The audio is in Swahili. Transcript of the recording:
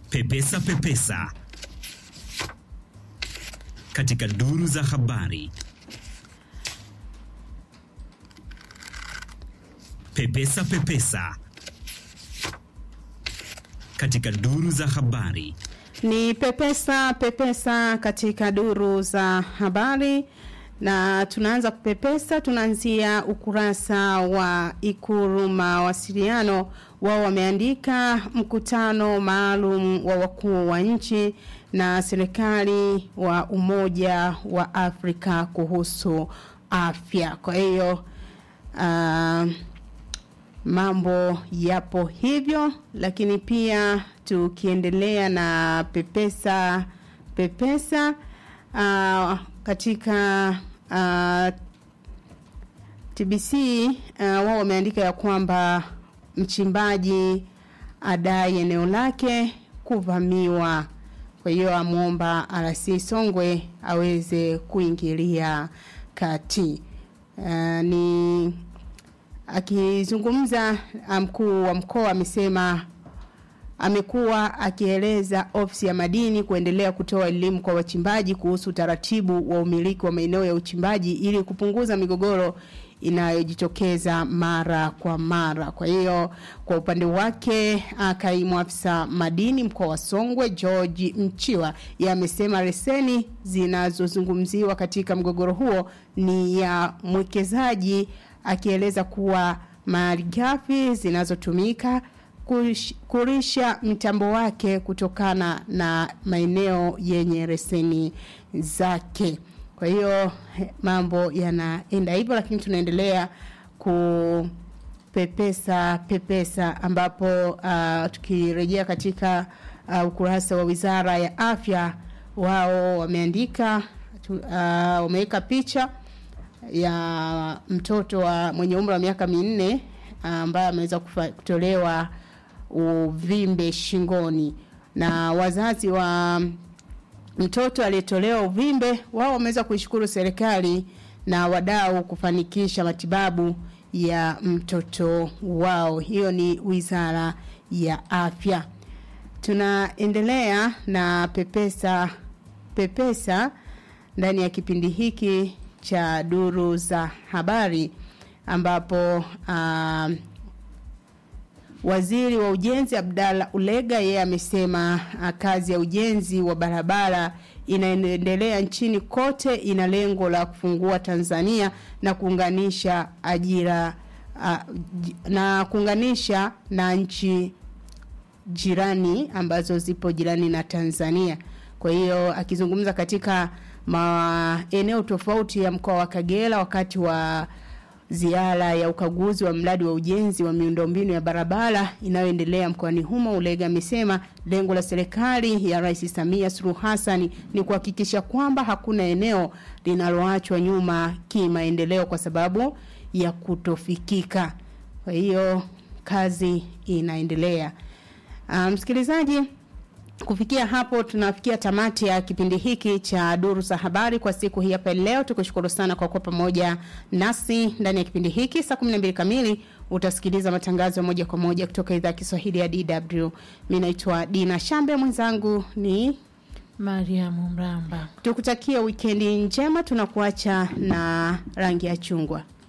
Pepesa Pepesa katika duru za habari. Pepesa Pepesa katika duru za habari. Ni pepesa pepesa katika duru za habari, na tunaanza kupepesa. Tunaanzia ukurasa wa Ikulu mawasiliano. Wao wameandika mkutano maalum wa wakuu wa nchi na serikali wa Umoja wa Afrika kuhusu afya. Kwa hiyo uh, mambo yapo hivyo, lakini pia tukiendelea na pepesa pepesa uh, katika uh, TBC uh, wao wameandika ya kwamba mchimbaji adai eneo lake kuvamiwa. Kwa hiyo amwomba RC Songwe aweze kuingilia kati. Uh, ni akizungumza mkuu wa mkoa amesema amekuwa akieleza ofisi ya madini kuendelea kutoa elimu kwa wachimbaji kuhusu utaratibu wa umiliki wa maeneo ya uchimbaji ili kupunguza migogoro inayojitokeza mara kwa mara. Kwa hiyo kwa upande wake kaimu afisa madini mkoa wa Songwe George Mchiwa yamesema leseni zinazozungumziwa katika mgogoro huo ni ya mwekezaji akieleza kuwa malighafi zinazotumika kurisha mtambo wake kutokana na maeneo yenye reseni zake. Kwa hiyo mambo yanaenda hivyo, lakini tunaendelea kupepesa pepesa, ambapo uh, tukirejea katika uh, ukurasa wa Wizara ya Afya, wao wameandika uh, wameweka picha ya mtoto wa mwenye umri wa miaka minne ambaye ameweza kutolewa uvimbe shingoni na wazazi wa mtoto aliyetolewa uvimbe wao wameweza kuishukuru serikali na wadau kufanikisha matibabu ya mtoto wao. Hiyo ni Wizara ya Afya. Tunaendelea na pepesa pepesa ndani ya kipindi hiki cha duru za habari ambapo uh, Waziri wa Ujenzi Abdalla Ulega yeye amesema kazi ya ujenzi wa barabara inaendelea nchini kote, ina lengo la kufungua Tanzania na kuunganisha ajira uh, na kuunganisha na nchi jirani ambazo zipo jirani na Tanzania. Kwa hiyo akizungumza katika maeneo tofauti ya mkoa wa Kagera wakati wa ziara ya ukaguzi wa mradi wa ujenzi wa miundombinu ya barabara inayoendelea mkoani humo, Ulega amesema lengo la serikali ya Rais Samia Suluhu Hassan ni kuhakikisha kwamba hakuna eneo linaloachwa nyuma kimaendeleo kwa sababu ya kutofikika. Kwa hiyo kazi inaendelea. Msikilizaji, um, Kufikia hapo tunafikia tamati ya kipindi hiki cha duru za habari kwa siku hii hapa leo. Tukushukuru sana kwa kuwa pamoja nasi ndani ya kipindi hiki. Saa 12 kamili utasikiliza matangazo moja kwa moja kutoka idhaa ya Kiswahili ya DW. Mimi naitwa Dina Shambe, mwenzangu ni Mariam Mramba. Tukutakia wikendi njema, tunakuacha na rangi ya chungwa.